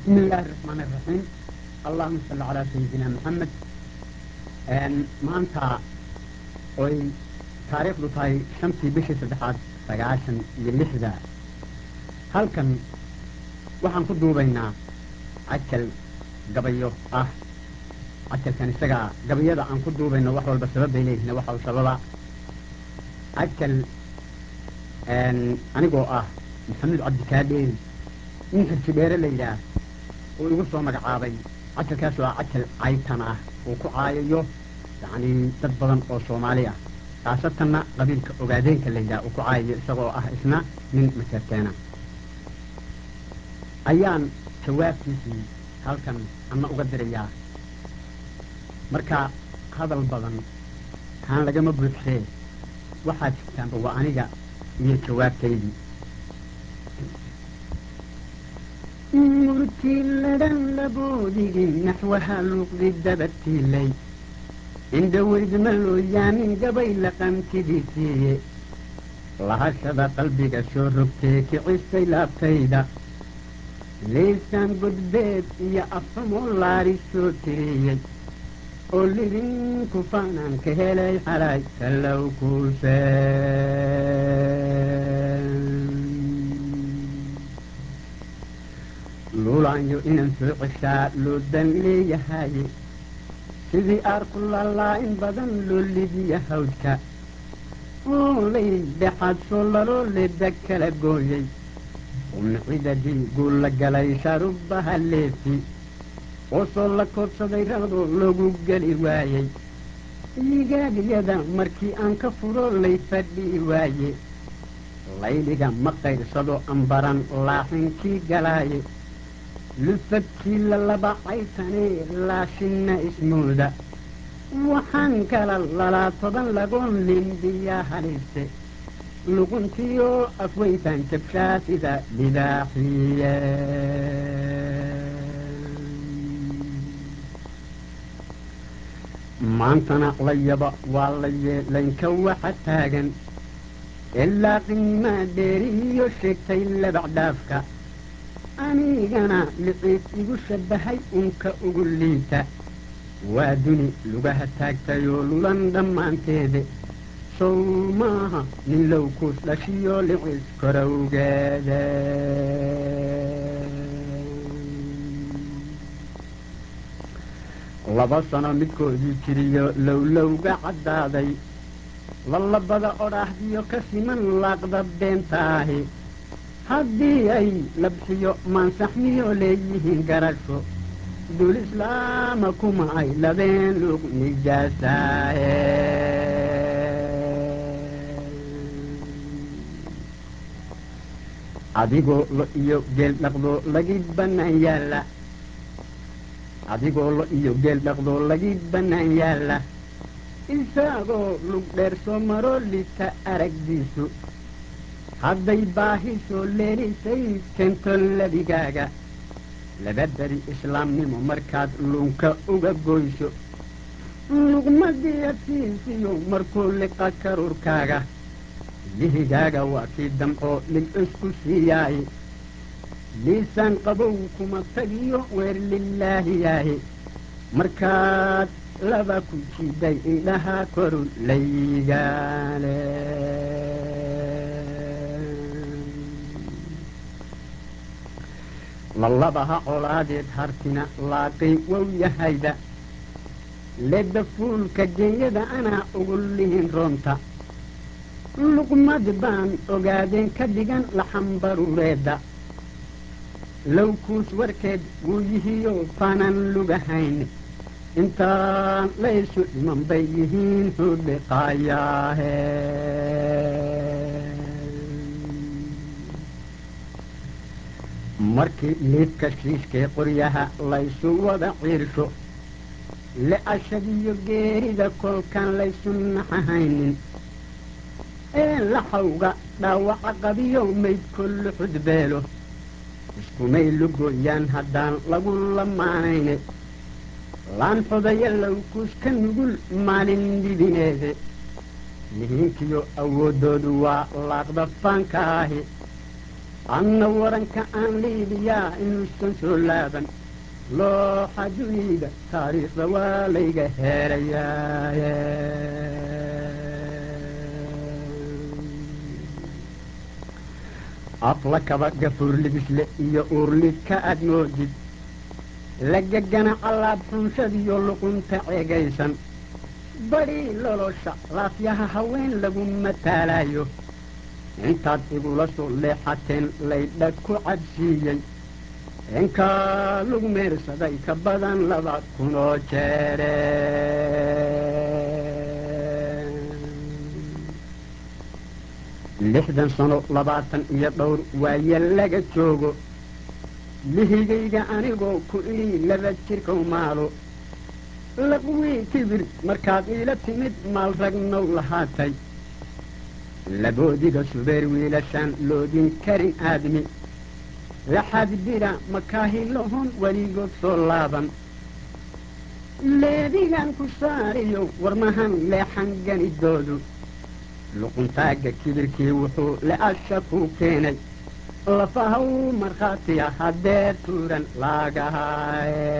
بسم الله الرحمن الرحيم اللهم صل على سيدنا محمد maanta oy taariikhdu tahay shantii bishii saddexaad sagaashan iyo lixda halkan waxaan ku duubaynaa cajal gabayo ah cajalkan isagaa gabayada aan ku duubayno wax walba sababbay leeyihin waxa u sababa cajal anigoo ah maxamed cabdikaadheeri nin xirjidheere la yidhaah uu igu soo magacaabay cajalkaasoo ah cajal caytan ah uu ku caayayo yacni dad badan oo soomaali ah khaasatanna qabiilka ogaadeenka la yidhaha uu ku caayayo isagoo ah isna nin maseerteena ayaan jawaabtiisii halkan ama uga dirayaa marka hadal badan haan lagama buuxsee waxaad jirtaanba waa aniga iyo jawaabtaydii murtiiladan laboodigin naxwaha luuqdi dabadtiilay indhaweydmalooyaamin gabay laqamtidiisiiye lahashada qalbiga soo rogtee kicistay laabtayda liisaan godbeed iyo afsamoo laari soo tiriyey oo lidinku faanaan ka helay xalay sallow kuuse luulaanyo inaan soo ceshaa loo dan leeyahaye sidii aarku lalaa in badan loo lidiya hawdka oolay dhexaad soo laloo leeda kala gooyey umcidadii guul la galay sharubaha leefi oo soo la koodsaday raqdo lagu geli waayey yigaadiyada markii aan ka furo lay fadhii waaye layliga ma qayrsado ambaran laaxinkii galaaye lufadkii lalaba caytanee laashinna ismooda waxaan kala lalaa toban lagoon limbiyaa haliise luquntiyo afweyntaan jabshaa sida libaaxiye maantana layaba waa la yeelaynka waxa taagan ilaa qiimaa dheeriyo sheegtay labacdhaafka anigana liciis igu shabbahay unka ugu liita waa duni lugaha taagtayoo lulan dhammaanteede sow maaha nin low kuus dhashiyo liciis korowgeede laba sano midkoodii jiriyo lowlowga caddaaday lalabada odhaahdiyo ka siman laaqda beentaahi haddii ay labsiyo maansaxmiyo leeyihiin garasho dul islaama kuma ay labeen lug nijaasaahe adigoo lo iyo geel dhaqdoo lagi bannaan yaalla adigoo lo iyo geel dhaqdoo lagi bannaan yaalla isagoo lug dheer soo maroo lita aragdiisu hadday baahi soo leelisay keento ladigaaga laba beri islaamnimo markaad lunka uga goyso luqmadii adsiisiyo markuu liqa karuurkaaga lihigaaga waa kii damcoo lig isku siiyaay liisaan qabow kuma tagiyo weer lilaahi yaahi markaad laba ku jiiday indhaha koru laygaale lalabaha colaadeed hartina laaqay wow yahayda ledda fuulka genyada anaa ugu lihin roonta luqmad baan ogaadeen ka dhigan laxambarureedda lowkuus warkeed wuu yihiyo faanan lugahayn intaan laysu dhiman bay yihiin hudhiqaayaahe markii liidka shiishkee qoryaha laysu wada ciirsho le-ashadiyo geerida kolkaan laysu naxahaynin ee laxawga dhaawaca qabiyo mayd kollu xudbeelo iskumay lugooyaan haddaan lagu lamaanayne laan xodaya lowkuus ka nugul maalin dibineede lihiinkiyo awooddoodu waa laaqda faanka ahi anna waranka aan liibiyaa inuusan soo laaban looxa dunida taariikhda waa layga heerayaa afla kaba gafuur libisle iyo uurlidka aad moodid lagagana callaab xunshadiyo luqunta ceegaysan badhii lolosha laafyaha haween lagu mataalayo intaad igula soo leexateen laydha ku cabsiiyey inkaa lagu meersaday ka badan laba kunoo jeere lixdan sano labaatan iyo dhowr waaye laga joogo lihigayga anigoo ku idhi laba jirkow maalo laqwii kibir markaad iila timid maal ragnow lahaatay laboodiga subeer wiilashaan loodin karin aadmi laxad bira makaahilahon weligood soo laaban leedigan ku saariyo warmahan leexan ganidoodu luquntaagga kibirkii wuxuu le-asha ku keenay lafahaw markhaatiya haddee tuuran laagahaye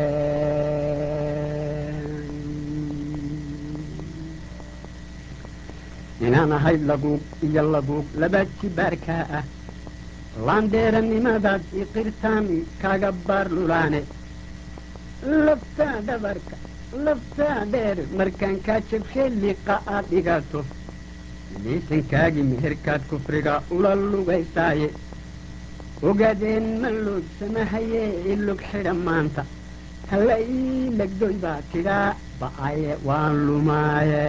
inaan ahay laguug iyo laguug laba jibaarkaa ah laandheeranimadaad iqirtaan kaga baar lulaane laftaa dhabarka laftaa dheer markaan kaa jabshee liqa aad dhigato liisankaagii meherkaad kufriga ula lugaysaaye ogaadeen ma loogsamahaye ilog xidha maanta halla ii legdoy baa tidhaa ba'aye waan lumaaye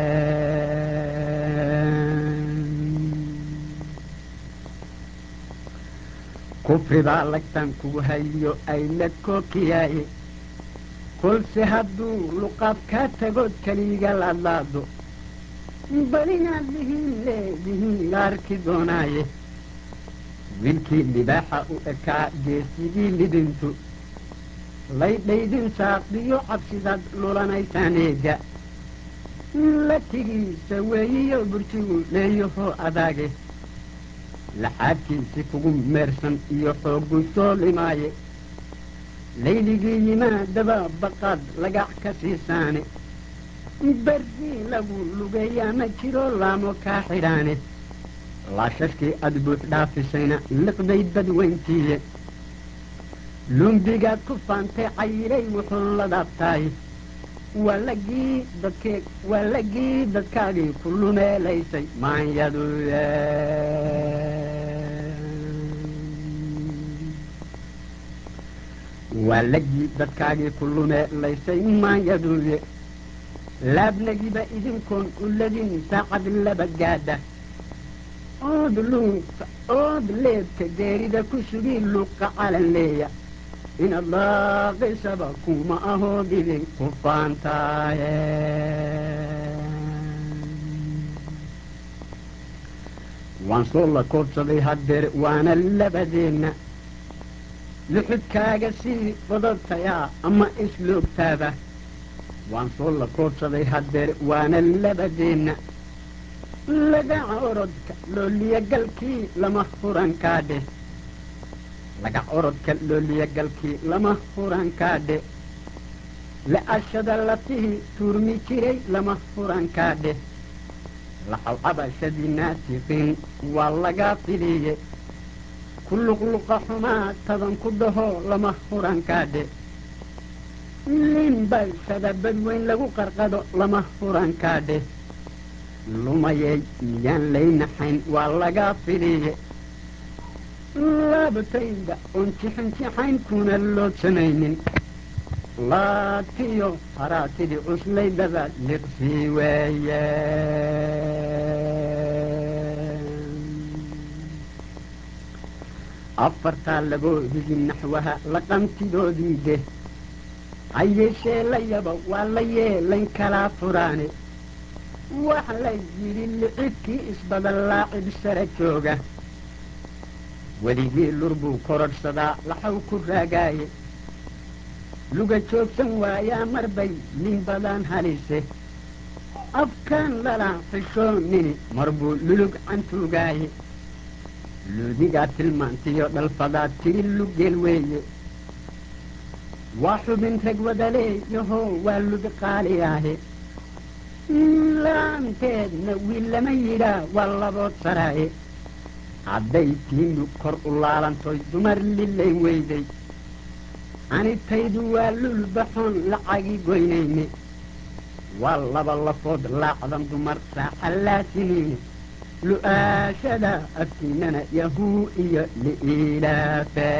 kufri baa lagtan kugu hayo ay la kookiyaaye kolse hadduu luqaad kaa tagood keliga laadlaado bal inaad lihiin leedihiin la arki doonaaye wiilkii libaaxa u ekaa geesigii lidintu laydhaydin saaqdiyo cabsidaad lulanaysaan eega latigiisa weeyiyo burjigu leeyahoo adaage laxaadkiisi kugu meersan iyo xooggu soo limaaye layligii yimaadaba baqaad lagac ka siisaane bardii lagu lugeeyaa ma jiro laamo kaa xidhaane laashashkii aad buux dhaafisayna liqday badweyntiiye lumbigaad ku faantay cayilay wuxuu la daabtaay waa lagii dadkee waa lagii dadkaagii ku lumeelaysay maanyadu waa lagii dadkaagii ku lumeelaysay maanyaduye laabnagiba idinkoon uladin saacad laba gaadha ood luuqa ood leebka geerida ku sugii luuqa calan leeya inaad laaqaysaba kuma ahood idinku faantaaye waan soo la koobsaday haddeer waana labadeenna luxudkaaga sii badatayaa ama isloogtaaba waan soo la koobsaday haddeer waana labadeenna lagaca orodka looliyagalkii lama hurankaa dheh lagac orodka looliyagalkii lama hurankaa dheh la-ashada lafihii tuurmi jiray lama hurankaa dheh lacawcabashadii naasiqiin waa lagaa filiye ku luqluqa xumaa tadan ku dhaho lama hurankaa dheh liinbalshada badweyn lagu qarqado lama hurankaa dheh lumayey miyaan laynaxayn waa lagaa filiye laabtayda oon jixinjixayn kuna loo samaynin laatiyo haraatidii cuslaydaba liqsii weeye afartaa laboodigi naxwaha laqantidoodii deh hayeeshee la yaba waa la yeelayn kalaa furaane wax la yidhi licidkii isbadan laacib sara jooga weligii lur buu korodhsadaa laxaw ku raagaaye luga joogsan waayaa mar bay nin badan halise afkaan lalaa xishoonini mar buu lulug cantuugaaye luudigaa tilmaantiyo dhalfadaad tidhi lugeel weeye waa xubin rag wadaleeyaho waa lubi qaali ahe laanteedna wiil lama yidhaa waa labood saraaye hadday tiinu kor u laalantoy dumar lilay weyday anitaydu waa lulbaxoon lacagi goynayne waa laba lafood laacdan dumar saaxallaasiniine lu-aashada afkiinana yahuu iyo liilaafe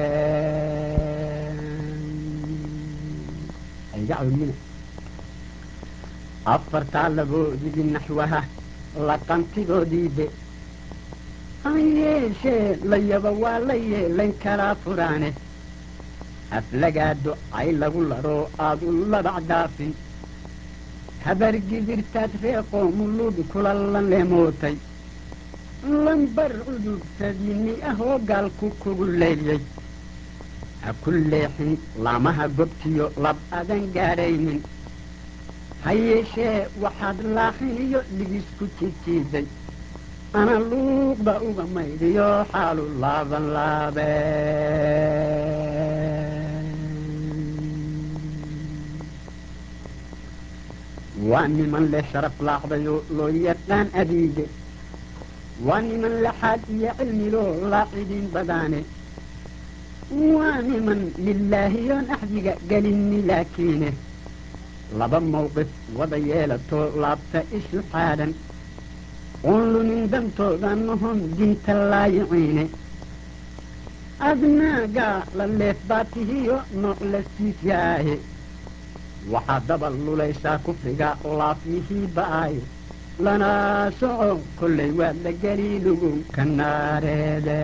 afartaa laboodigi naxwaha laqantidoodiibe han yeeshee layaba waa la yeelayn kalaa furaane aflagaado ay lagu ladhoo aad u labac daafin habargidirtaad reeqoomu luubi kula lanleemootay lambar cudubtadiinni ahoo gaalku kugu leeyay ha ku leexin laamaha gobtiyo lab adan gaadhaynin ha yeeshee waxaad laaxin iyo ligisku jijiiday ana luuqda uga maydhiyo xaalu laaban laabe waa niman leh sharaf laacdayoo loo yaqaan adiige waa niman laxaad iyo cilmiloo laacidiin badaane waa niman lilaahiyoon axdiga gelinni laakiine laba mawqif wada yeelatoo laabta isu xaadhan oon lumin dantooda nahon dinta laayiciine adnaagaa la leef baatihiyo nooc la siifyaahe waxaa dabal lulaysaa kufriga laafmihii ba'aaye lana soco kollay waad la geli lugu ka naareede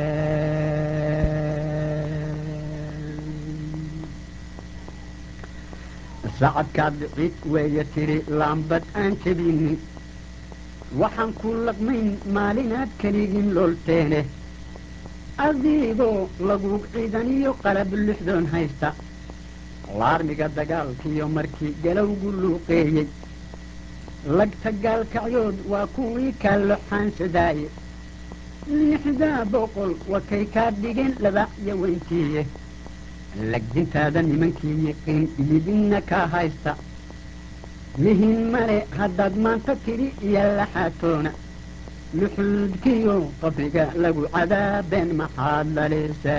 sacadkaad cid weeye tiri laambad aan jebinin waxaan ku laqmayn maalinaad keligin loolteene adigoo lagu ciidaniyo qalab lixdoon haysta laarmiga dagaalkiiyo markii galowgu luuqeeyey lagta gaalkacyood waa kuwii kaallo xaansadaaye lixdaa boqol wakay kaa dhigeen labacyo weyntiiye lagdintaada nimankii yiqiin ilibinna kaa haysta mihin male haddaad maanta tidhi iyo laxaatoona luxuudkiyo qabriga lagu cadaabeen maxaad lalise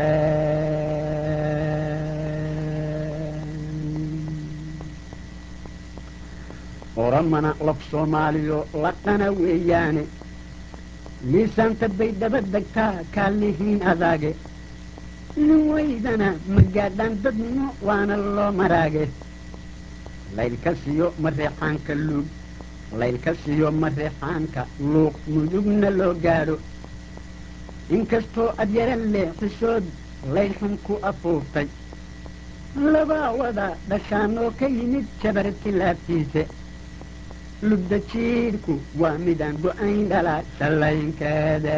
oramana laf soomaaliyo laqana weeyaane liisaanta bay daba degtaa kaalihiin adaage nin weydana magaadhaan dadnimo waana loo maraage laylka siyo mareexaanka luug laylka siyo mareexaanka luuq mudugna loo gaadho inkastoo adyara leexisood laylxun ku afuuftay labaa wada dhashaanoo ka yimid jabarti laabtiise lugda jiidhku waa midaan go-ayn dhalaa shallaynkeeda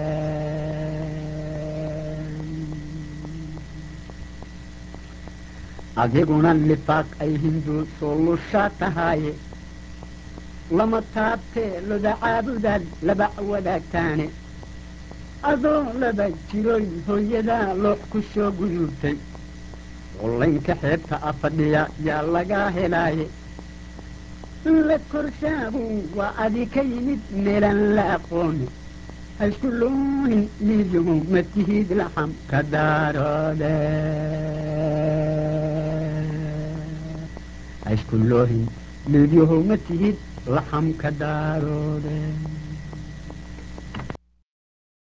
adiguna lifaaq ay hindu soo lushaa tahaaye lama taabtee loda caabudaad laba wadaagtaane adoo laba jiroy hooyadaa loox ku soo guyuurtay qullaynka xeebta afadhiya yaa lagaa helaaye la korshaabu waa adi ka yimid meelaan la aqooni haisku loohin liidihu ma tihid laxam ka daaroode haisku loohin liidyahu ma tihid laxam ka daaroode